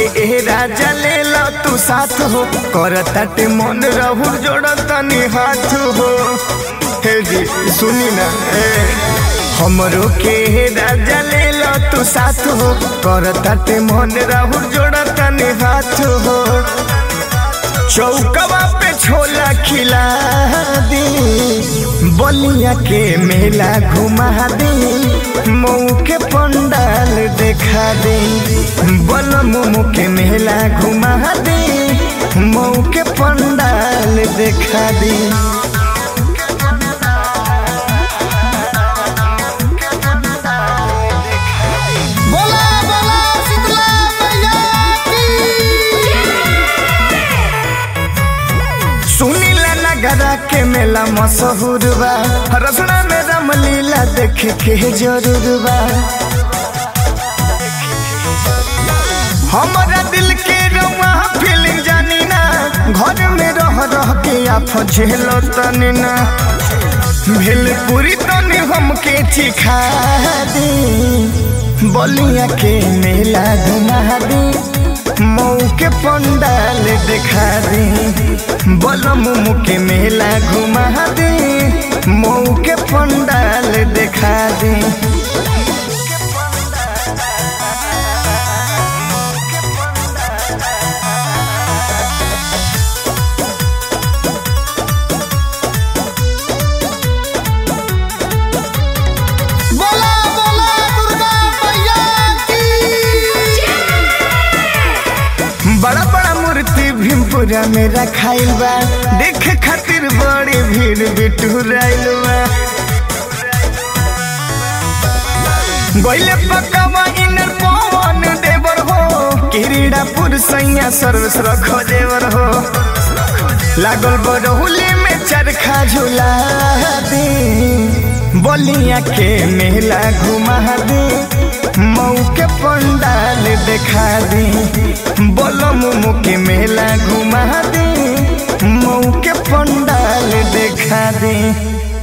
ए राजा ले लो तू साथ हो करताटे मन रहू जोड़तनी हाथ हो हे जी सुनी ना ए हमरो के ए राजा ले लो तू साथ हो करताटे मन रहू जोड़तनी हाथ हो चौकवा पे छोला खिला दी बलिया के मेला घुमा दी मऊ के पंडाल देखा दे बल मोमो के मेला घुमा दी मऊ के पंडाल देखा दी बोला बोला शीतला मैया की सुनीला नगरा के मेला मशहूर बा रसना में रामलीला देखे के जरूर बा हमारा दिल के रवा फीलिंग जानी ना घर में रह रह के आप झेलो तनी ना भेलपुरी तनी हमके चिखा दी बलिया के मेला घुमा दी मऊ के पंडाल दिखा दी बलम के मेला घुमा दी मऊ के पंडाल दिखा दी बोला बोला दुर्गा मैया की बड़ा बड़ा मूर्ति भीमपुरा में रखाइल बा देख खातिर बड़ी भीड़ बिटुराइल बा गइले पकावा इनर पवन देवर हो किरीड़ापुर सैया सर्विस रखो देवर हो लागल बरहुली में चरखा झुला दी बलिया के मेला घुमा दी मऊ के पंडाल देखा दी बोलम के मेला घुमा दी मऊ के पंडाल देखा दी